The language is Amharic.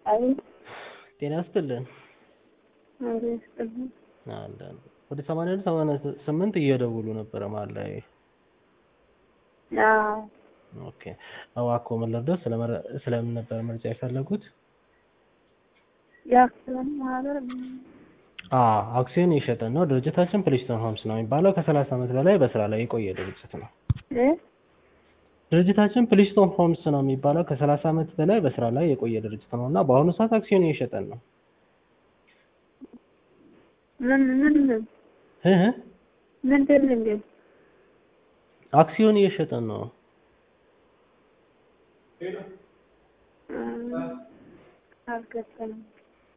አቤት ጤና ይስጥልን። አብሮ ይስጥልኝ። አለን ወደ ሰማንያ አንድ ሰማንያ ስምንት እየደውሉ ነበረ መሀል ላይ። አዎ ኦኬ እባክዎ ምን ልርዳዎት? ስለመረ- ስለምን ነበር መረጃ የፈለጉት? የአክሲዮን ማህበር አዎ አክሲዮን እየሸጥን ነው። ድርጅታችን ፕሪስቶን ሆምስ ነው የሚባለው። ከሰላሳ ዓመት በላይ በስራ ላይ የቆየ ድርጅት ነው። እ ድርጅታችን ፕሊስቶን ሆምስ ነው የሚባለው። ከሰላሳ ዓመት በላይ በስራ ላይ የቆየ ድርጅት ነው እና በአሁኑ ሰዓት አክሲዮን እየሸጠን ነው። ምን ምን ምን እህ ምንድን ነው እንዴ? አክሲዮን እየሸጠን ነው። እ አልገባኝም።